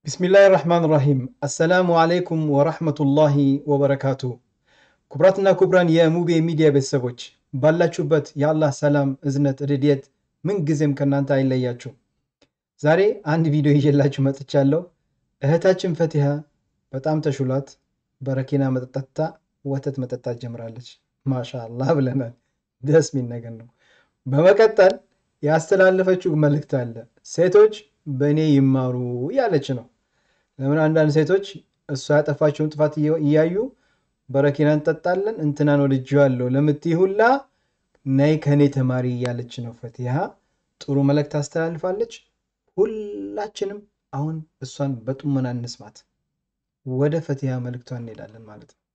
ቢስሚላህ ራህማን ራሂም አሰላሙ አለይኩም ወራህመቱላሂ ወበረካቱ። ክቡራትና ክቡራን የሙቤ ሚዲያ ቤተሰቦች ባላችሁበት የአላህ ሰላም፣ እዝነት፣ ርድኤት ምንጊዜም ከእናንተ አይለያችሁ። ዛሬ አንድ ቪዲዮ ይዤላችሁ መጥቻለሁ። እህታችን ፈቲሃ በጣም ተሹሏት በረኪና መጠጣታ ወተት መጠጣት ጀምራለች። ማሻአላህ ብለናል። ደስ የሚል ነገር ነው። በመቀጠል ያስተላለፈችው መልእክት አለ። ሴቶች በእኔ ይማሩ እያለች ነው። ለምን አንዳንድ ሴቶች እሷ ያጠፋቸውን ጥፋት እያዩ በረኪና እንጠጣለን እንትናን ወድጄዋለሁ ለምትይ ሁላ ነይ ከእኔ ተማሪ እያለች ነው። ፈቲሃ ጥሩ መልእክት አስተላልፋለች። ሁላችንም አሁን እሷን በጡመና እንስማት። ወደ ፈቲሃ መልእክቷ እንሄዳለን ማለት ነው።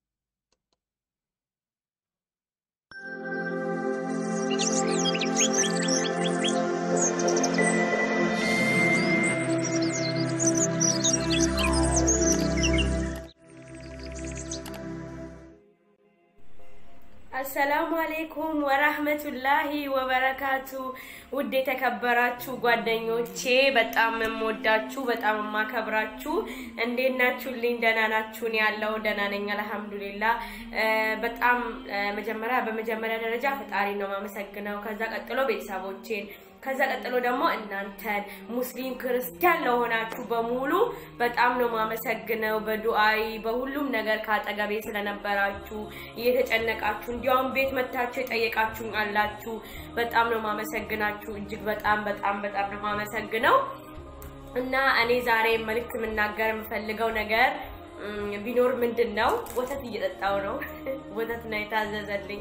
አሰላሙ አሌይኩም ወራህመቱላሂ ወበረካቱ። ውድ የተከበራችሁ ጓደኞቼ በጣም የምወዳችሁ በጣም የማከብራችሁ እንዴት ናችሁልኝ? ደህና ናችሁን? ያለው ደህና ነኝ አልሐምዱሊላ። በጣም መጀመሪያ በመጀመሪያ ደረጃ ፈጣሪ ነው የማመሰግነው። ከዛ ቀጥሎ ቤተሰቦቼን ከዛ ቀጥሎ ደግሞ እናንተን ሙስሊም ክርስቲያን ለሆናችሁ በሙሉ በጣም ነው ማመሰግነው። በዱአይ በሁሉም ነገር ካጠገቤ ስለነበራችሁ እየተጨነቃችሁ እንዲያውም ቤት መታችሁ የጠየቃችሁኝ አላችሁ። በጣም ነው ማመሰግናችሁ። እጅግ በጣም በጣም በጣም ነው ማመሰግነው እና እኔ ዛሬ መልዕክት የምናገር የምፈልገው ነገር ቢኖር ምንድን ነው ወተት እየጠጣው ነው። ወተት ነው የታዘዘልኝ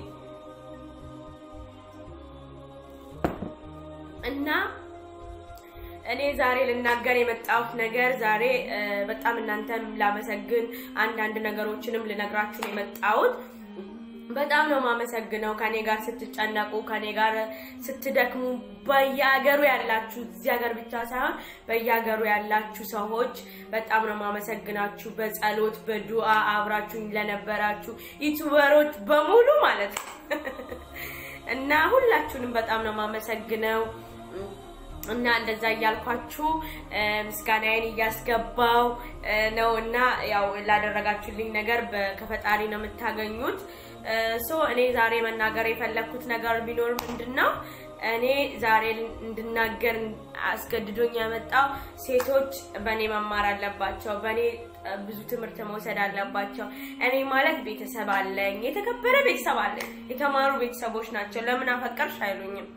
እና እኔ ዛሬ ልናገር የመጣሁት ነገር ዛሬ በጣም እናንተም ላመሰግን አንዳንድ ነገሮችንም ልነግራችሁ ነው የመጣሁት። በጣም ነው ማመሰግነው ከኔ ጋር ስትጨነቁ፣ ከኔ ጋር ስትደክሙ፣ በየሀገሩ ያላችሁ እዚህ ሀገር ብቻ ሳይሆን በየሀገሩ ያላችሁ ሰዎች በጣም ነው ማመሰግናችሁ። በጸሎት በዱአ አብራችሁኝ ለነበራችሁ ዩቱበሮች በሙሉ ማለት ነው እና ሁላችሁንም በጣም ነው ማመሰግነው። እና እንደዛ እያልኳችሁ ምስጋናዬን እያስገባው ነው እና ያው ላደረጋችሁልኝ ነገር ከፈጣሪ ነው የምታገኙት። ሶ እኔ ዛሬ መናገር የፈለግኩት ነገር ቢኖር ምንድን ነው እኔ ዛሬ እንድናገር አስገድዶኝ ያመጣው ሴቶች በእኔ መማር አለባቸው፣ በእኔ ብዙ ትምህርት መውሰድ አለባቸው። እኔ ማለት ቤተሰብ አለኝ፣ የተከበረ ቤተሰብ አለኝ፣ የተማሩ ቤተሰቦች ናቸው። ለምን አፈቀርሽ አይሉኝም።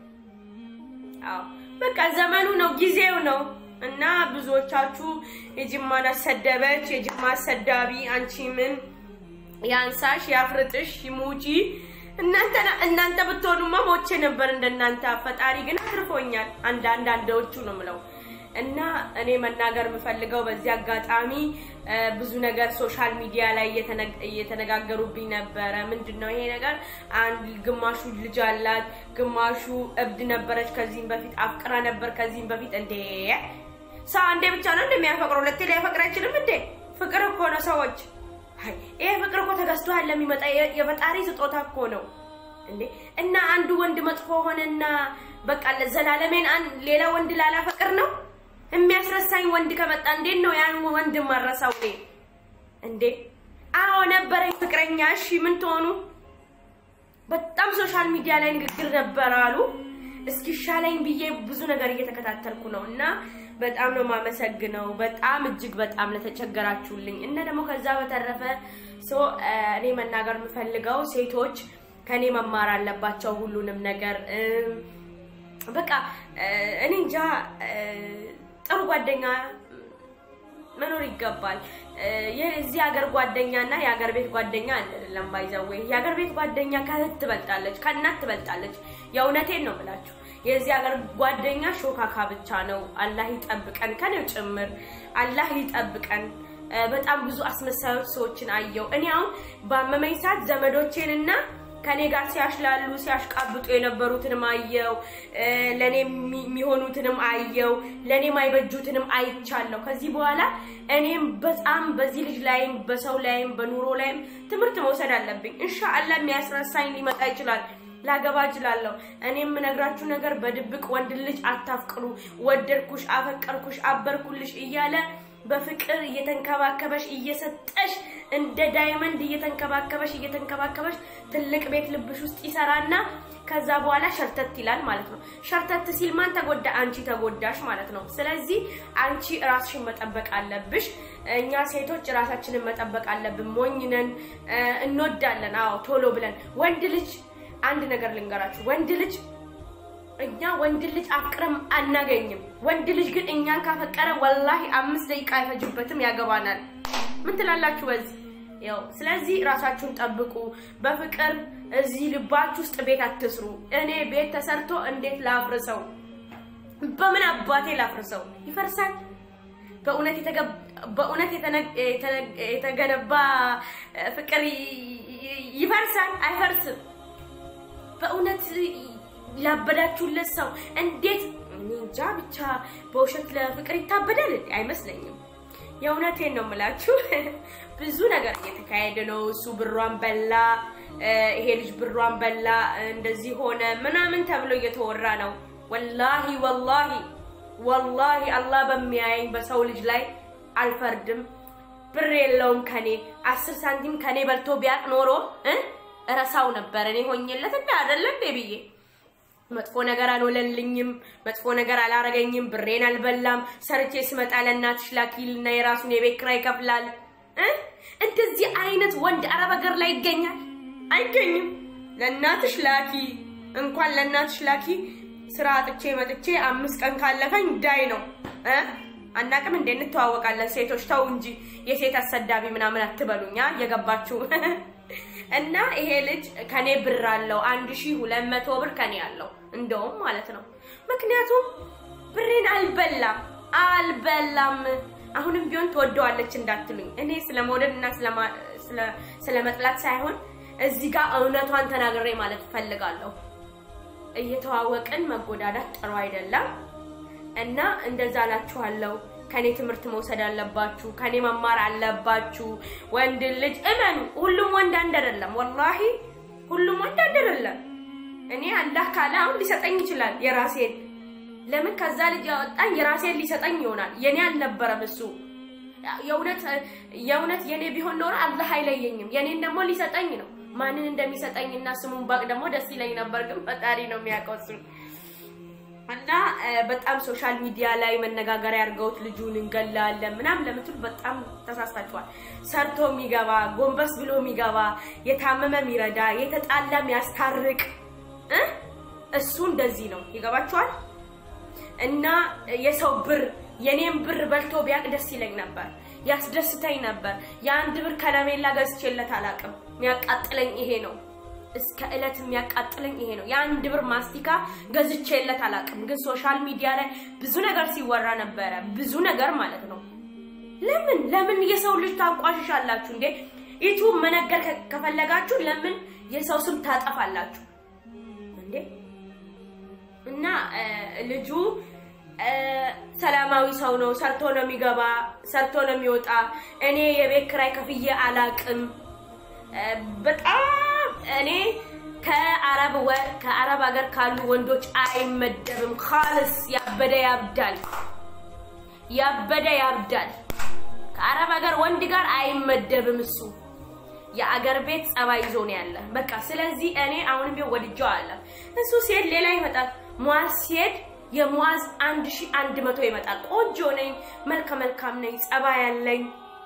አዎ በቃ ዘመኑ ነው፣ ጊዜው ነው እና ብዙዎቻችሁ የጅማን አሰደበች፣ የጅማ አሰዳቢ፣ አንቺ ምን ያንሳሽ፣ ያፍርጥሽ፣ ይሙጂ እናንተ እናንተ ብትሆኑማ ሞቼ ነበር እንደናንተ። ፈጣሪ ግን አትርፎኛል። አንድ አንድ አንዳዎቹ ነው ምለው እና እኔ መናገር የምፈልገው በዚህ አጋጣሚ ብዙ ነገር ሶሻል ሚዲያ ላይ እየተነጋገሩብኝ ነበረ። ምንድን ነው ይሄ ነገር? አንድ ግማሹ ልጅ አላት፣ ግማሹ እብድ ነበረች፣ ከዚህም በፊት አፍቅራ ነበር፣ ከዚህም በፊት እንዴ ሰው አንዴ ብቻ ነው እንደሚያፈቅረው ሁለቴ ሊያፈቅር አይችልም እንዴ? ፍቅር እኮ ነው ሰዎች ይሄ ፍቅር እኮ ተገዝቶ ለሚመጣ የፈጣሪ ስጦታ እኮ ነው እንዴ። እና አንዱ ወንድ መጥፎ ሆነና በቃ ለዘላለሜን ሌላ ወንድ ላላፈቅር ነው የሚያስረሳኝ ወንድ ከመጣ እንዴት ነው ያን ወንድ ማረሳው? እኔ እንዴ አዎ ነበረኝ ፍቅረኛ። እሺ ምን ትሆኑ? በጣም ሶሻል ሚዲያ ላይ ንግግር ነበር አሉ። እስኪሻለኝ ብዬ ብዙ ነገር እየተከታተልኩ ነው እና በጣም ነው የማመሰግነው። በጣም እጅግ በጣም ለተቸገራችሁልኝ እና ደግሞ ከዛ በተረፈ እኔ መናገር የምፈልገው ሴቶች ከኔ መማር አለባቸው ሁሉንም ነገር በቃ እኔ እንጃ ጥሩ ጓደኛ መኖር ይገባል። የዚህ ሀገር ጓደኛ እና የሀገር ቤት ጓደኛ አይደለም። ባይዘዌ የሀገር ቤት ጓደኛ ከእህት ትበልጣለች፣ ከእናት ትበልጣለች። የእውነቴን ነው ብላችሁ የዚህ ሀገር ጓደኛ ሾካካ ብቻ ነው። አላህ ይጠብቀን፣ ከኔው ጭምር አላህ ይጠብቀን። በጣም ብዙ አስመሳዮች ሰዎችን አየው። እኔ አሁን በአመመኝ ሰዓት ዘመዶቼንና ከኔ ጋር ሲያሽላሉ ሲያሽቃብጡ የነበሩትንም አየው። ለኔ የሚሆኑትንም አየው። ለኔ ማይበጁትንም አይቻለሁ። ከዚህ በኋላ እኔም በጣም በዚህ ልጅ ላይም በሰው ላይም በኑሮ ላይም ትምህርት መውሰድ አለብኝ። ኢንሻአላህ የሚያስረሳኝ ሊመጣ ይችላል። ላገባ እችላለሁ። እኔ የምነግራችሁ ነገር በድብቅ ወንድ ልጅ አታፍቅሩ። ወደድኩሽ፣ አፈቀርኩሽ፣ አበርኩልሽ እያለ በፍቅር እየተንከባከበሽ እየሰጠሽ እንደ ዳይመንድ እየተንከባከበሽ እየተንከባከበሽ ትልቅ ቤት ልብሽ ውስጥ ይሰራና ከዛ በኋላ ሸርተት ይላል ማለት ነው። ሸርተት ሲል ማን ተጎዳ? አንቺ ተጎዳሽ ማለት ነው። ስለዚህ አንቺ ራስሽን መጠበቅ አለብሽ። እኛ ሴቶች ራሳችንን መጠበቅ አለብን። ሞኝ ነን፣ እንወዳለን። አዎ ቶሎ ብለን ወንድ ልጅ አንድ ነገር ልንገራችሁ፣ ወንድ ልጅ እኛ ወንድ ልጅ አፍቅረም አናገኝም። ወንድ ልጅ ግን እኛን ካፈቀረ ወላሂ አምስት ደቂቃ አይፈጅበትም ያገባናል። ምን ትላላችሁ በዚህ? ያው ስለዚህ ራሳችሁን ጠብቁ። በፍቅር እዚህ ልባችሁ ውስጥ ቤት አትስሩ። እኔ ቤት ተሰርቶ እንዴት ላፍርሰው? በምን አባቴ ላፍርሰው? ይፈርሳል። በእውነት በእውነት የተገነባ ፍቅር ይፈርሳል? አይፈርስም። በእውነት ላበዳችሁለት ሰው እንዴት እንጃ ብቻ በውሸት ለፍቅር ይታበዳል? አይመስለኝም። የእውነቴን ነው የምላችሁ። ብዙ ነገር እየተካሄደ ነው። እሱ ብሯን በላ፣ ይሄ ልጅ ብሯን በላ፣ እንደዚህ ሆነ ምናምን ተብሎ እየተወራ ነው። ወላሂ ወላሂ ወላሂ አላህ በሚያየኝ በሰው ልጅ ላይ አልፈርድም። ብር የለውም ከኔ አስር ሳንቲም ከኔ በልቶ ቢያቅ ኖሮ እረሳው ነበር እኔ ሆኜለት እንደ አይደለ እንዴ ብዬ መጥፎ ነገር አልወለልኝም፣ መጥፎ ነገር አላረገኝም፣ ብሬን አልበላም። ሰርቼ ስመጣ ለእናትሽ ላኪልና የራሱን የቤት ኪራይ ይከፍላል። እንደዚህ አይነት ወንድ አረብ ሀገር ላይ ይገኛል? አይገኝም። ለእናትሽ ላኪ እንኳን ለእናትሽ ላኪ ስራ አጥቼ መጥቼ አምስት ቀን ካለፈኝ ዳይ ነው እ አናቅም እንዴ እንተዋወቃለን። ሴቶች ተው እንጂ የሴት አሰዳቢ ምናምን አትበሉኛ እየገባችሁ እና ይሄ ልጅ ከኔ ብር አለው አንድ ሺህ ሁለት መቶ ብር ከኔ አለው እንደውም ማለት ነው። ምክንያቱም ብሬን አልበላም አልበላም። አሁንም ቢሆን ትወደዋለች እንዳትሉኝ፣ እኔ ስለ መውደድ እና ስለ መጥላት ሳይሆን እዚህ ጋር እውነቷን ተናግሬ ማለት እፈልጋለሁ። እየተዋወቅን መጎዳዳት ጥሩ አይደለም እና እንደዛ እላችኋለሁ። ከኔ ትምህርት መውሰድ አለባችሁ። ከኔ መማር አለባችሁ። ወንድ ልጅ እመኑ፣ ሁሉም ወንድ አንድ አይደለም። ወላሂ ሁሉም ወንድ አንድ አይደለም። እኔ አላህ ካለ አሁን ሊሰጠኝ ይችላል የራሴን። ለምን ከዛ ልጅ ያወጣኝ የራሴን ሊሰጠኝ ይሆናል። የኔ አልነበረም እሱ። የእውነት የእውነት የኔ ቢሆን ኖሮ አላህ አይለየኝም። የኔን ደግሞ ሊሰጠኝ ነው። ማንን እንደሚሰጠኝ እና ስሙን ባቅ ደግሞ ደስ ይለኝ ነበር፣ ግን ፈጣሪ ነው የሚያውቀው እሱን እና በጣም ሶሻል ሚዲያ ላይ መነጋገሪያ አድርገውት ልጁን እንገላለን ምናምን ለምትሉ በጣም ተሳስታችኋል። ሰርቶ የሚገባ ጎንበስ ብሎ የሚገባ የታመመ የሚረዳ የተጣላ የሚያስታርቅ እሱ እንደዚህ ነው። ይገባችኋል? እና የሰው ብር የኔን ብር በልቶ ቢያቅ ደስ ይለኝ ነበር፣ ያስደስተኝ ነበር። የአንድ ብር ከረሜላ ገዝቼለት አላውቅም። የሚያቃጥለኝ ይሄ ነው። እስከ እለት የሚያቃጥለኝ ይሄ ነው። የአንድ ብር ማስቲካ ገዝቼለት አላውቅም። ግን ሶሻል ሚዲያ ላይ ብዙ ነገር ሲወራ ነበረ፣ ብዙ ነገር ማለት ነው። ለምን ለምን የሰው ልጅ ታንቋሽሻላችሁ እንዴ? ዩቱብ መነገር ከፈለጋችሁ ለምን የሰው ስም ታጠፋላችሁ እንዴ? እና ልጁ ሰላማዊ ሰው ነው። ሰርቶ ነው የሚገባ፣ ሰርቶ ነው የሚወጣ። እኔ የቤት ኪራይ ከፍዬ አላቅም። በጣም እኔ ከአረብ ከአረብ ሀገር ካሉ ወንዶች አይመደብም። ካልስ ያበደ ያብዳል፣ ያበደ ያብዳል። ከአረብ ሀገር ወንድ ጋር አይመደብም እሱ የአገር ቤት ጸባይ ይዞ ነው ያለ። በቃ ስለዚህ እኔ አሁንም ቢሆን ወድጀው አለ እሱ ሲሄድ ሌላ ይመጣል። ሙዓዝ ሲሄድ የሙዓዝ አንድ ሺህ አንድ መቶ ይመጣል። ቆንጆ ነኝ፣ መልከ መልካም ነኝ፣ ጸባይ ያለኝ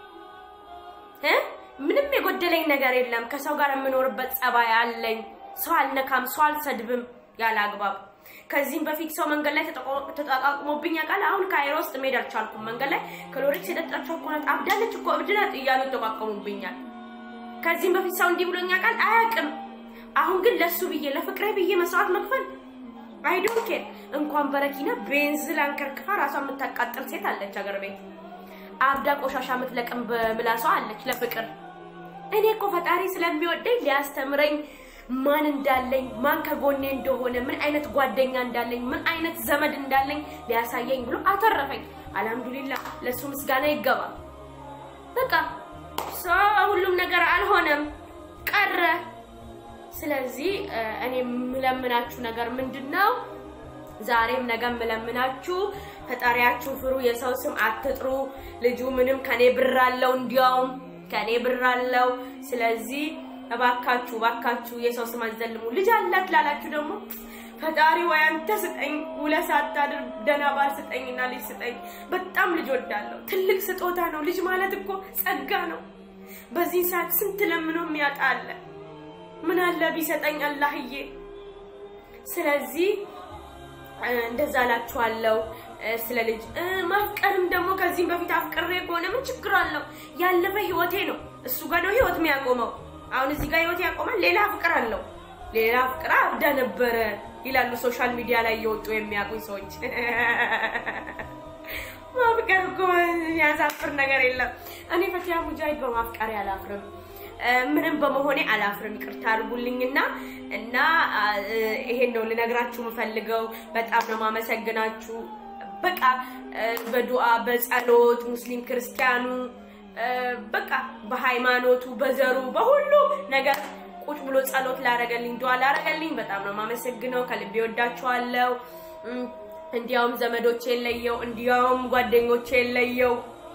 ምንም የጎደለኝ ነገር የለም። ከሰው ጋር የምኖርበት ጸባይ አለኝ። ሰው አልነካም፣ ሰው አልሰድብም ያለ አግባብ። ከዚህም በፊት ሰው መንገድ ላይ ተጠቃቅሞብኝ ያውቃል። አሁን ካይሮ ውስጥ መሄድ አልቻልኩም። መንገድ ላይ ክሎሪክስ የጠጣቸው እኮ ናት፣ አብዳለች እኮ እብድ ናት እያሉ ይጠቋቀሙብኛል። ከዚህም በፊት ሰው እንዲህ ብሎኝ ያውቃል? አያውቅም። አሁን ግን ለሱ ብዬ ለፍቅሬ ብዬ መስዋዕት መክፈል አይ ዶንት ኬር። እንኳን በረኪና ቤንዝል አንከርክፋ ራሷን የምታቃጥል ሴት አለች አገር ቤት አብዳ ቆሻሻ የምትለቅም በምላሷ አለች ለፍቅር። እኔ እኮ ፈጣሪ ስለሚወደኝ ሊያስተምረኝ ማን እንዳለኝ ማን ከጎኔ እንደሆነ ምን አይነት ጓደኛ እንዳለኝ ምን አይነት ዘመድ እንዳለኝ ሊያሳየኝ ብሎ አተረፈኝ። አልሐምዱሊላህ ለሱ ምስጋና ይገባ። በቃ ሁሉም ነገር አልሆነም ቀረ። ስለዚህ እኔ የምለምናችሁ ነገር ምንድን ነው? ዛሬም ነገ የምለምናችሁ ፈጣሪያችሁ ፍሩ፣ የሰው ስም አትጥሩ። ልጁ ምንም ከኔ ብር አለው፣ እንዲያውም ከኔ ብር አለው። ስለዚህ እባካችሁ እባካችሁ የሰው ስም አትዘልሙ። ልጅ አላት ላላችሁ ደግሞ ፈጣሪ ወይ አንተ ስጠኝ፣ ውለህ ሳታድር ደህና ባል ስጠኝና ልጅ ስጠኝ። በጣም ልጅ ወዳለሁ። ትልቅ ስጦታ ነው። ልጅ ማለት እኮ ጸጋ ነው። በዚህ ሰዓት ስንት ለምኖ የሚያጣ አለ። ምን አለ ቢሰጠኝ አላህዬ። ስለዚህ እንደዛ እላችኋለሁ። ስለ ልጅ ማፍቀርም ደግሞ ከዚህም በፊት አፍቅሬ ከሆነ ምን ችግር አለው? ያለፈ ህይወቴ ነው። እሱ ጋር ነው ህይወት የሚያቆመው። አሁን እዚህ ጋር ህይወት ያቆማል። ሌላ ፍቅር አለው። ሌላ ፍቅር አብዳ ነበረ ይላሉ ሶሻል ሚዲያ ላይ እየወጡ የሚያውቁኝ ሰዎች። ማፍቀር እኮ ያሳፍር ነገር የለም። እኔ ፈቲያ ሙጃሂድ በማፍቀር አላፍርም። ምንም በመሆኔ አላፍርም። ይቅርታ አድርጉልኝና እና ይሄን ነው ልነግራችሁ የምፈልገው። በጣም ነው ማመሰግናችሁ። በቃ በዱዓ በጸሎት ሙስሊም ክርስቲያኑ በቃ በሃይማኖቱ በዘሩ በሁሉ ነገር ቁጭ ብሎ ጸሎት ላረገልኝ ዱዓ ላረገልኝ በጣም ነው የማመሰግነው። ከልቤ ወዳችኋለሁ። እንዲያውም ዘመዶቼ የለየው፣ እንዲያውም ጓደኞቼ የለየው፣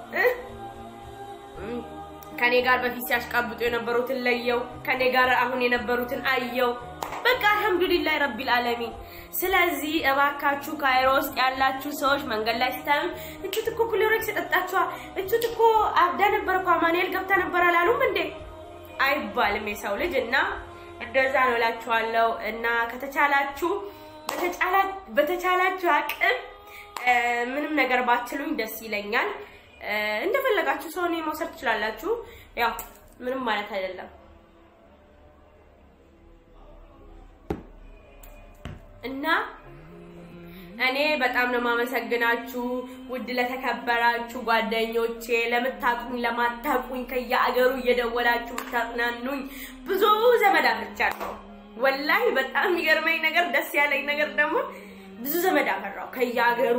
ከኔ ጋር በፊት ሲያሽቃብጡ የነበሩትን ለየው፣ ከኔ ጋር አሁን የነበሩትን አየው። በቃ አልሐምዱሊላህ ረቢል ዓለሚን። ስለዚህ እባካችሁ ካይሮ ውስጥ ያላችሁ ሰዎች መንገድ ላይ ስታዩ እቹት እኮ ክሎሮክስ የጠጣችኋ እቹት እኮ አብዳ ነበር እኮ አማኑኤል ገብታ ነበር አላሉም እንዴ? አይባልም የሰው ልጅ እና እንደዛ ነው እላችኋለሁ። እና ከተቻላችሁ በተቻላችሁ አቅም ምንም ነገር ባትሉኝ ደስ ይለኛል። እንደፈለጋችሁ ሰው እኔ መውሰድ ትችላላችሁ። ያው ምንም ማለት አይደለም እና እኔ በጣም ነው የማመሰግናችሁ ውድ ለተከበራችሁ ጓደኞቼ፣ ለምታቁኝ ለማታቁኝ፣ ከየአገሩ እየደወላችሁ የምታጽናኑኝ ብዙ ዘመድ አፍርቻለሁ። ወላሂ በጣም የሚገርመኝ ነገር ደስ ያለኝ ነገር ደግሞ ብዙ ዘመድ አፈራው ከየሀገሩ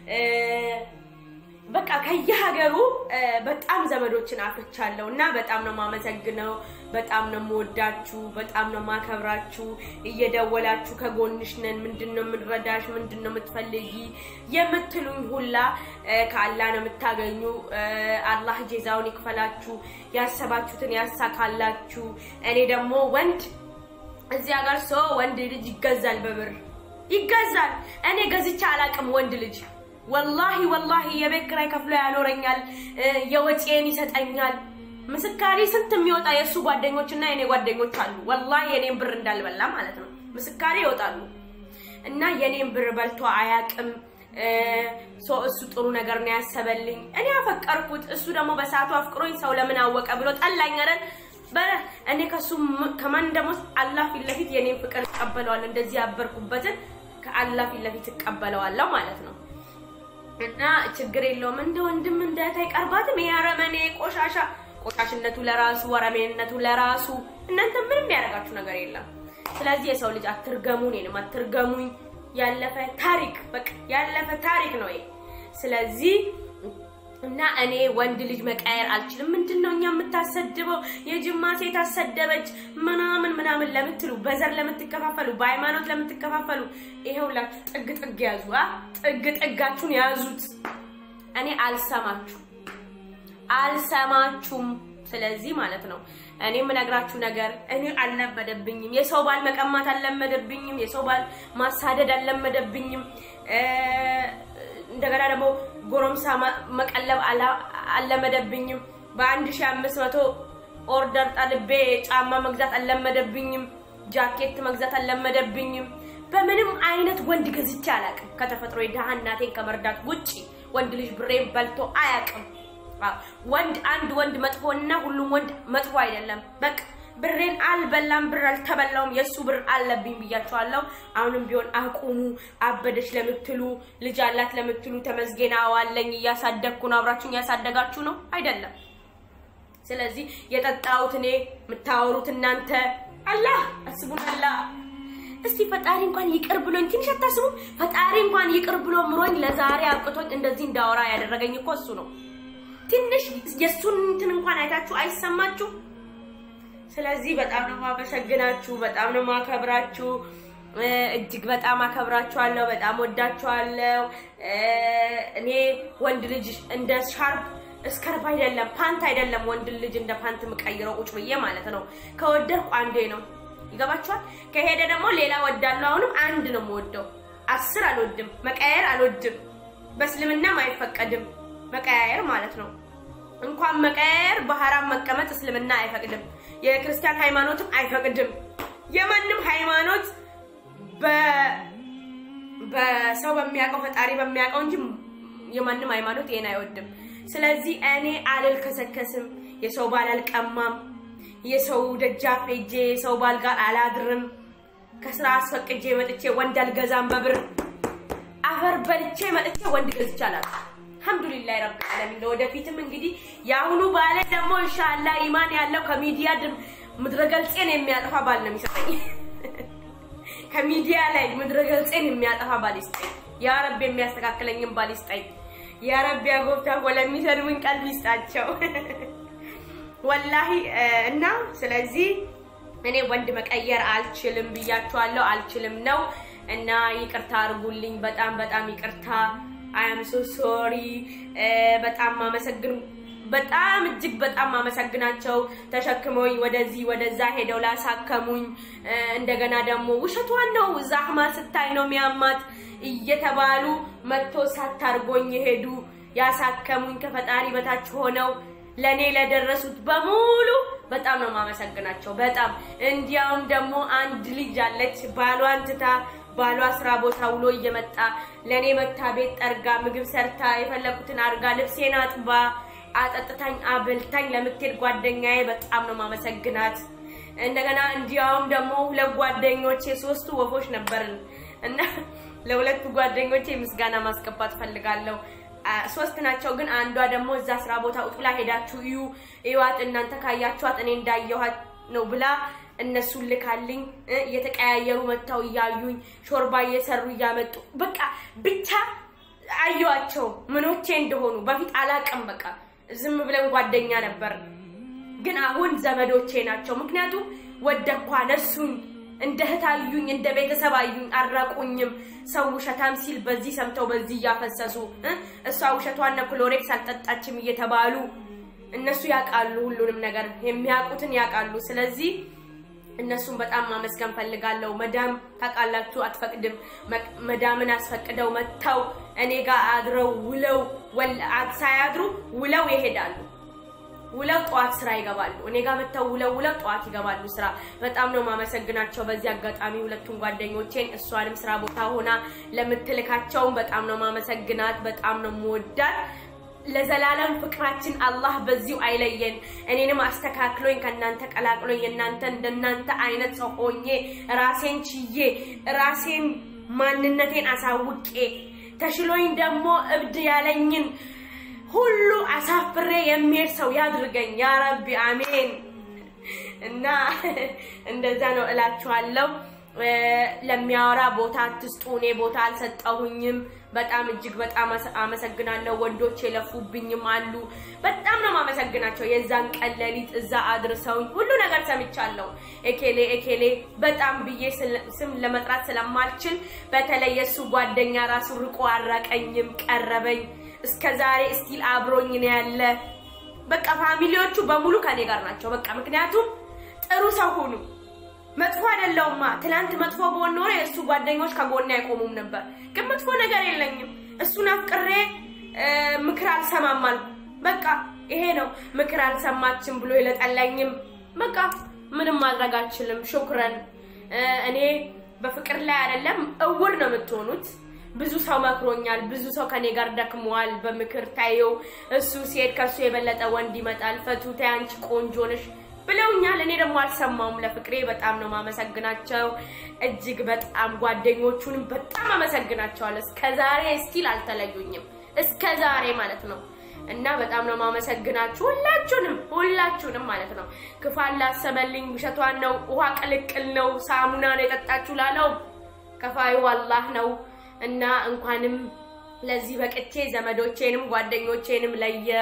በቃ ከየሀገሩ በጣም ዘመዶችን አፍርቻለሁ እና በጣም ነው የማመሰግነው። በጣም ነው የምወዳችሁ፣ በጣም ነው የማከብራችሁ። እየደወላችሁ ከጎንሽ ነን፣ ምንድን ነው የምንረዳሽ፣ ምንድን ነው የምትፈልጊ የምትሉኝ ሁላ ከአላህ ነው የምታገኙ። አላህ ጄዛውን ይክፈላችሁ፣ ያሰባችሁትን ያሳካላችሁ። እኔ ደግሞ ወንድ እዚህ ሀገር ሰው ወንድ ልጅ ይገዛል፣ በብር ይገዛል። እኔ ገዝቼ አላቅም ወንድ ልጅ ወላሂ ወላሂ የቤት ኪራይ ከፍሎ ያኖረኛል፣ የወጪን ይሰጠኛል። ምስካሪ ስንት የሚወጣ የእሱ ጓደኞች እና የኔ ጓደኞች አሉ። ወላሂ የኔን ብር እንዳልበላ ማለት ነው። ምስካሪ ይወጣሉ እና የኔን ብር በልቶ አያቅም። እሱ ጥሩ ነገር ነው ያሰበልኝ። እኔ አፈቀርኩት፣ እሱ ደግሞ በሰዓቱ አፍቅሮኝ ሰው ለምን አወቀ ብሎ ጠላኝ አይደል? እኔ ከሱ ከማን ደግሞ አላህ ፊት ለፊት የኔን ፍቅር እቀበለዋለሁ። እንደዚህ ያበርኩበትን ከአላህ ፊት ለፊት እቀበለዋለሁ ማለት ነው። እና ችግር የለውም። እንደ ወንድም እንደ እህት አይቀርባትም። ይሄ አረመኔ ቆሻሻ፣ ቆሻሽነቱ ለራሱ ወረሜነቱ ለራሱ። እናንተ ምንም ያደርጋችሁ ነገር የለም። ስለዚህ የሰው ልጅ አትርገሙ፣ እኔንም አትርገሙኝ። ያለፈ ታሪክ በቃ ያለፈ ታሪክ ነው ይሄ። ስለዚህ እና እኔ ወንድ ልጅ መቀየር አልችልም። ምንድን ነው እኛ የምታሰድበው? የጅማ ሴት አሰደበች ምናምን ምናምን ለምትሉ፣ በዘር ለምትከፋፈሉ፣ በሃይማኖት ለምትከፋፈሉ ይሄውላችሁ ጥግ ጥግ ያዙ። ጥግ ጥጋችሁን ያዙት። እኔ አልሰማችሁ አልሰማችሁም። ስለዚህ ማለት ነው እኔ የምነግራችሁ ነገር እኔ አልለመደብኝም። የሰው ባል መቀማት አልለመደብኝም። የሰው ባል ማሳደድ አልለመደብኝም። እንደገና ደግሞ ጎረምሳ መቀለብ አልለመደብኝም። በአንድ ሺህ አምስት መቶ ኦርደር ጠልቤ ጫማ መግዛት አልለመደብኝም። ጃኬት መግዛት አልለመደብኝም። በምንም አይነት ወንድ ገዝቼ አላውቅም። ከተፈጥሮ የድሃ እናቴን ከመርዳት ውጪ ወንድ ልጅ ብሬን በልቶ አያውቅም። ወንድ አንድ ወንድ መጥፎና ሁሉም ወንድ መጥፎ አይደለም። በቃ ብሬን አልበላም፣ ብር አልተበላውም፣ የእሱ ብር አለብኝ ብያቸዋለሁ። አሁንም ቢሆን አቁሙ። አበደች ለምትሉ ልጅ አላት ለምትሉ ተመስገን አዋለኝ እያሳደግኩ ነው። አብራችሁን እያሳደጋችሁ ነው አይደለም? ስለዚህ የጠጣሁት እኔ የምታወሩት እናንተ አላህ አስቡን አላህ እስቲ ፈጣሪ እንኳን ይቅር ብሎኝ ትንሽ አታስቡም? ፈጣሪ እንኳን ይቅር ብሎ ምሮኝ ለዛሬ አብቅቶኝ እንደዚህ እንዳወራ ያደረገኝ እኮ እሱ ነው። ትንሽ የእሱን እንትን እንኳን አይታችሁ አይሰማችሁ? ስለዚህ በጣም ነው ማመሰግናችሁ፣ በጣም ነው ማከብራችሁ። እጅግ በጣም አከብራችኋለሁ፣ በጣም ወዳችኋለሁ። እኔ ወንድ ልጅ እንደ ሻርፕ እስከርብ አይደለም ፓንት አይደለም ወንድ ልጅ እንደ ፓንት የምቀይረው ቁጭ ብዬ ማለት ነው። ከወደድኩ አንዴ ነው ይገባችኋል። ከሄደ ደግሞ ሌላ ወዳለሁ። አሁንም አንድ ነው የምወደው፣ አስር አልወድም። መቀያየር አልወድም። በእስልምናም አይፈቀድም መቀያየር ማለት ነው። እንኳን መቀያየር በሐራም መቀመጥ እስልምና አይፈቅድም። የክርስቲያን ሃይማኖትም አይፈቅድም። የማንም ሃይማኖት በሰው በሚያውቀው ፈጣሪ በሚያውቀው እንጂ የማንም ሃይማኖት ይሄን አይወድም። ስለዚህ እኔ አልልከሰከስም፣ የሰው ባል አልቀማም፣ የሰው ደጃፍ ሄጄ የሰው ባል ጋር አላድርም፣ ከስራ አስፈቅጄ መጥቼ ወንድ አልገዛም በብር አፈር በልቼ መጥቼ ወንድ ገዝቼ አላውቅም። አልሐምዱሊላህ ረብል ዓለሚን። ወደፊትም እንግዲህ የአሁኑ ባለ ደግሞ ኢንሻአላህ ኢማን ያለው ከሚዲያ ምድረ ገልጼን የሚያጠፋ ባል ነው የሚሰጠኝ። ከሚዲያ ላይ ምድረ ገልጼን የሚያጠፋ ባል ይስጠኝ። ያ ረብ የሚያስተካክለኝም ባል ይስጠኝ። ያ ረብ ያጎብታ ለሚሰድቡኝ ቀልብ ይስጣቸው። ወላሂ እና ስለዚህ እኔ ወንድ መቀየር አልችልም ብያችኋለሁ። አልችልም ነው እና ይቅርታ አድርጉልኝ። በጣም በጣም ይቅርታ። አያም ሶ ሶሪ። በጣም ማመሰግን በጣም እጅግ በጣም ማመሰግናቸው ተሸክመውኝ ወደዚህ ወደዛ ሄደው ላሳከሙኝ፣ እንደገና ደግሞ ውሸቷን ነው ዛህማ ስታይ ነው ሚያማት እየተባሉ መጥቶ ሳታርጎኝ የሄዱ ያሳከሙኝ ከፈጣሪ በታች ሆነው ለኔ ለደረሱት በሙሉ በጣም ነው ማመሰግናቸው። በጣም እንዲያውም ደግሞ አንድ ልጅ አለች ባሏን ትታ ባሏ ስራ ቦታ ውሎ እየመጣ ለኔ መታ ቤት ጠርጋ ምግብ ሰርታ የፈለኩትን አድርጋ ልብሴን አጥባ አጠጥታኝ አብልታኝ ለምትሄድ ጓደኛዬ በጣም ነው ማመሰግናት። እንደገና እንዲያውም ደግሞ ሁለት ጓደኞቼ ሶስቱ ወፎች ነበርን እና ለሁለቱ ጓደኞቼ ምስጋና ማስገባት ፈልጋለሁ። ሶስት ናቸው፣ ግን አንዷ ደግሞ እዛ ስራ ቦታ ውጥ ብላ ሄዳችሁ እዩ እዩዋት፣ እናንተ ካያችኋት እኔ እንዳየኋት ነው ብላ እነሱን ልካልኝ እየተቀያየሩ መጥተው እያዩኝ ሾርባ እየሰሩ እያመጡ በቃ ብቻ አየዋቸው ምኖቼ እንደሆኑ። በፊት አላቅም፣ በቃ ዝም ብለን ጓደኛ ነበር፣ ግን አሁን ዘመዶቼ ናቸው። ምክንያቱም ወደኳ ነሱኝ፣ እንደ እህት አዩኝ፣ እንደ ቤተሰብ አዩኝ፣ አራቁኝም። ሰው ውሸታም ሲል በዚህ ሰምተው በዚህ እያፈሰሱ እሷ ውሸቷን ክሎሬክስ አልጠጣችም እየተባሉ እነሱ ያውቃሉ፣ ሁሉንም ነገር የሚያውቁትን ያውቃሉ። ስለዚህ እነሱን በጣም ማመስገን ፈልጋለሁ። መዳም ታውቃላችሁ አትፈቅድም። መዳምን አስፈቅደው መጥተው እኔ ጋር አድረው ውለው ሳያድሩ ውለው ይሄዳሉ። ውለው ጠዋት ስራ ይገባሉ። እኔ ጋር መጥተው ውለው ውለው ጠዋት ይገባሉ ስራ። በጣም ነው ማመሰግናቸው በዚህ አጋጣሚ ሁለቱን ጓደኞቼን፣ እሷንም ስራ ቦታ ሆና ለምትልካቸውም በጣም ነው ማመሰግናት። በጣም ነው የምወዳት። ለዘላለም ፍቅራችን አላህ በዚሁ አይለየን። እኔንም አስተካክሎኝ ከእናንተ ቀላቅሎኝ የእናንተ እንደናንተ አይነት ሰው ሆኜ ራሴን ችዬ ራሴን ማንነቴን አሳውቄ ተሽሎኝ ደግሞ እብድ ያለኝን ሁሉ አሳፍሬ የሚሄድ ሰው ያድርገኝ ያ ረቢ አሜን። እና እንደዛ ነው እላችኋለሁ። ለሚያወራ ቦታ አትስጡ። እኔ ቦታ አልሰጠሁኝም። በጣም እጅግ በጣም አመሰግናለሁ። ወንዶች የለፉብኝም አሉ። በጣም ነው ማመሰግናቸው። የዛን ቀን ሌሊት እዛ አድርሰውኝ ሁሉ ነገር ሰምቻለሁ። ኤኬሌ ኤኬሌ በጣም ብዬ ስም ለመጥራት ስለማልችል በተለይ የእሱ ጓደኛ ራሱ ርቆ አራቀኝም፣ ቀረበኝ። እስከ ዛሬ እስቲል አብሮኝ ነው ያለ። በቃ ፋሚሊዎቹ በሙሉ ከኔ ጋር ናቸው። በቃ ምክንያቱም ጥሩ ሰው ሁኑ። መጥፎ አይደለውማ። ትላንት መጥፎ በሆነ ኖሮ የእሱ ጓደኞች ከጎኔ አይቆሙም ነበር። ግን መጥፎ ነገር የለኝም። እሱን አፍቅሬ ምክር አልሰማም አልኩ። በቃ ይሄ ነው። ምክር አልሰማችም ብሎ የለጠለኝም። በቃ ምንም ማድረግ አልችልም። ሹክረን። እኔ በፍቅር ላይ አይደለም እውር ነው የምትሆኑት። ብዙ ሰው መክሮኛል። ብዙ ሰው ከኔ ጋር ደክመዋል። በምክር ታየው እሱ ሲሄድ ከሱ የበለጠ ወንድ ይመጣል። ፈቱ ተይ አንቺ ቆንጆ ነሽ ብለውኛል። እኔ ደግሞ አልሰማውም። ለፍቅሬ በጣም ነው ማመሰግናቸው። እጅግ በጣም ጓደኞቹንም በጣም አመሰግናቸዋለሁ። እስከ ዛሬ ስቲል አልተለዩኝም። እስከ ዛሬ ማለት ነው እና በጣም ነው ማመሰግናችሁ ሁላችሁንም ሁላችሁንም ማለት ነው። ክፋን ላሰበልኝ ውሸቷን ነው ውሃ ቅልቅል ነው ሳሙና ነው የጠጣችሁ ላለው ከፋዩ አላህ ነው እና እንኳንም ለዚህ በቅቼ ዘመዶቼንም ጓደኞቼንም ለየው።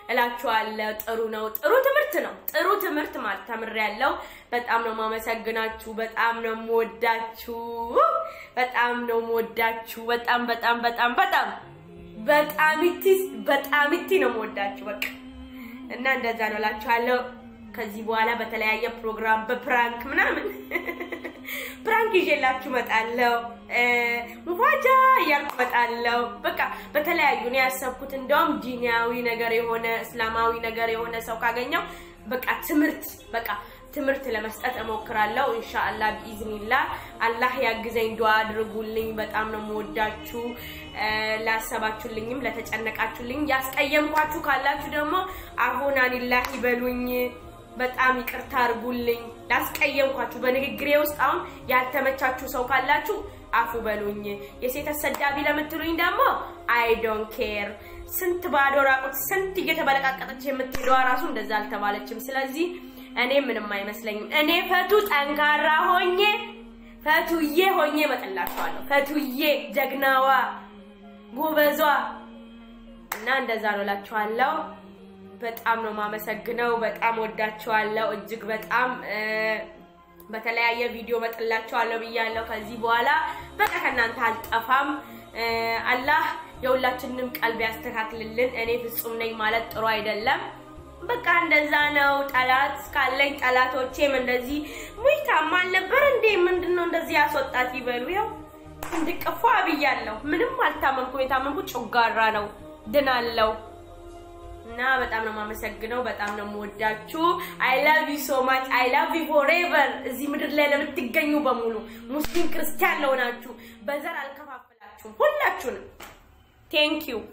እላችኋለሁ። ጥሩ ነው፣ ጥሩ ትምህርት ነው። ጥሩ ትምህርት ማለት ተምሬያለሁ። በጣም ነው የማመሰግናችሁ። በጣም ነው የምወዳችሁ። በጣም ነው የምወዳችሁ። በጣም በጣም በጣም በጣም በጣም እቲ በጣም እቲ ነው የምወዳችሁ። በቃ እና እንደዛ ነው እላችኋለሁ። ከዚህ በኋላ በተለያየ ፕሮግራም በፕራንክ ምናምን ፕራንክ ይዤላችሁ እመጣለሁ። ሙፋጃ እያልኩ እመጣለሁ። በቃ በተለያዩ ነው ያሰብኩት። እንደውም ዲኒያዊ ነገር የሆነ እስላማዊ ነገር የሆነ ሰው ካገኘው በቃ ትምህርት በቃ ትምህርት ለመስጠት እሞክራለሁ። ኢንሻአላህ ቢኢዝኒላ አላህ ያግዘኝ። ዱአ አድርጉልኝ። በጣም ነው የምወዳችሁ። ላሰባችሁልኝም ለተጨነቃችሁልኝ፣ ያስቀየምኳችሁ ካላችሁ ደግሞ አሁን አኒላህ ይበሉኝ። በጣም ይቅርታ አድርጉልኝ ላስቀየምኳችሁ በንግግሬ ውስጥ አሁን ያልተመቻችሁ ሰው ካላችሁ አፉ በሉኝ። የሴት አሰዳቢ ለምትሉኝ ደግሞ አይ ዶንት ኬር። ስንት ባዶ ራቁት ስንት እየተበለቃቀጠች የምትሄደዋ ራሱ እንደዛ አልተባለችም። ስለዚህ እኔ ምንም አይመስለኝም። እኔ ፈቱ ጠንካራ ሆኜ ፈቱዬ ሆኜ እመጣላችኋለሁ። ፈቱዬ ጀግናዋ ጎበዟ እና እንደዛ ነው እላችኋለሁ። በጣም ነው የማመሰግነው። በጣም ወዳችኋለሁ እጅግ በጣም በተለያየ ቪዲዮ መጥላችኋለሁ ብያለሁ። ከዚህ በኋላ በቃ ከእናንተ አልጠፋም። አላህ የሁላችንንም ቀልብ ያስተካክልልን። እኔ ፍጹም ነኝ ማለት ጥሩ አይደለም። በቃ እንደዛ ነው። ጠላት ካለኝ ጠላቶቼም እንደዚህ ሙይ ታማል ነበር እንዴ ምንድን ነው እንደዚህ ያስወጣት ይበሉ። ያው እንድቅፏ ብያለሁ። ምንም አልታመምኩም። የታመምኩት ጮጋራ ነው። ድናለው እና በጣም ነው የማመሰግነው። በጣም ነው የምወዳችሁ። አይ ላቭ ዩ ሶ ማች አይ ላቭ ዩ ፎሬቨር። እዚህ ምድር ላይ ለምትገኙ በሙሉ ሙስሊም ክርስቲያን ለሆናችሁ በዘር አልከፋፍላችሁም፣ ሁላችሁንም ቴንክ ዩ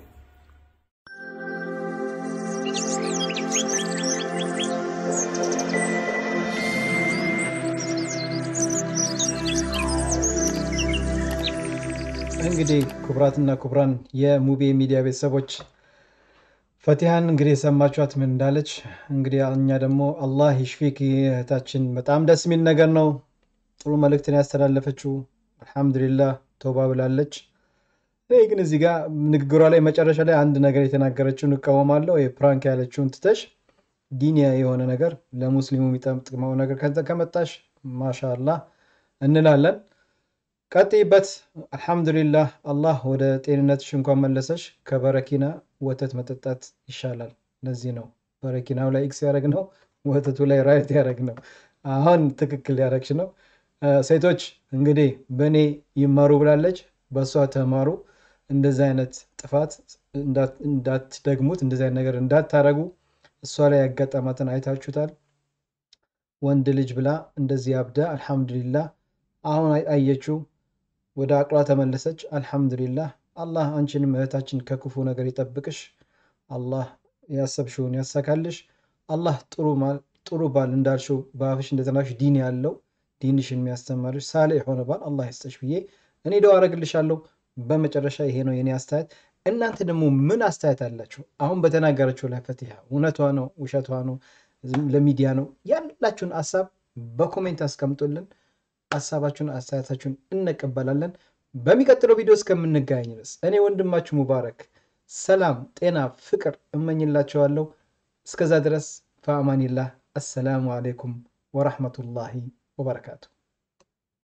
እንግዲህ ክቡራትና ክቡራን የሙቤ ሚዲያ ቤተሰቦች ፈቲሃን እንግዲህ የሰማችኋት ምን እንዳለች። እንግዲህ እኛ ደግሞ አላህ ይሽፊክ እህታችን፣ በጣም ደስ የሚል ነገር ነው። ጥሩ መልእክትን ያስተላለፈችው አልሐምዱሊላህ ተውባ ብላለች። እኔ ግን እዚህ ጋር ንግግሯ ላይ መጨረሻ ላይ አንድ ነገር የተናገረችውን እቃወማለሁ። የፕራንክ ያለችውን ትተሽ ዲኒያ የሆነ ነገር ለሙስሊሙ የሚጠቅመው ነገር ከመጣሽ ማሻአላህ እንላለን። ቀጥይበት። አልሐምዱሊላህ አላህ ወደ ጤንነትሽ እንኳን መለሰሽ። ከበረኪና ወተት መጠጣት ይሻላል። ለዚህ ነው በረኪናው ላይ ኤክስ ያደረግ ነው፣ ወተቱ ላይ ራይት ያደረግ ነው። አሁን ትክክል ያደረግሽ ነው። ሴቶች እንግዲህ በእኔ ይማሩ ብላለች፣ በእሷ ተማሩ። እንደዚህ አይነት ጥፋት እንዳትደግሙት፣ እንደዚህ አይነት ነገር እንዳታረጉ። እሷ ላይ ያጋጠማትን አይታችሁታል። ወንድ ልጅ ብላ እንደዚህ አብዳ፣ አልሐምዱሊላህ አሁን አየችው፣ ወደ አቅሏ ተመለሰች። አልሐምዱሊላህ አላህ አንቺንም እህታችን ከክፉ ነገር ይጠብቅሽ። አላህ ያሰብሽውን ያሳካልሽ። አላህ ጥሩ ባል እንዳልሽው በአፍሽ እንደተናሽ ዲን ያለው ዲንሽን የሚያስተማርሽ ሳሌ የሆነ ባል አላህ ይስጠሽ ብዬ እኔ ደው አረግልሻለሁ። በመጨረሻ ይሄ ነው የኔ አስተያየት። እናንተ ደግሞ ምን አስተያየት አላችሁ? አሁን በተናገረችው ላይ ፈቲሃ እውነቷ ነው ውሸቷ ነው ለሚዲያ ነው ያላችሁን ሀሳብ በኮሜንት አስቀምጡልን። ሀሳባችሁን አስተያየታችሁን እንቀበላለን። በሚቀጥለው ቪዲዮ እስከምንገናኝ ድረስ እኔ ወንድማችሁ ሙባረክ ሰላም፣ ጤና፣ ፍቅር እመኝላችኋለሁ። እስከዛ ድረስ ፈአማኒላህ። አሰላሙ አሌይኩም ወራህመቱላሂ ወበረካቱ።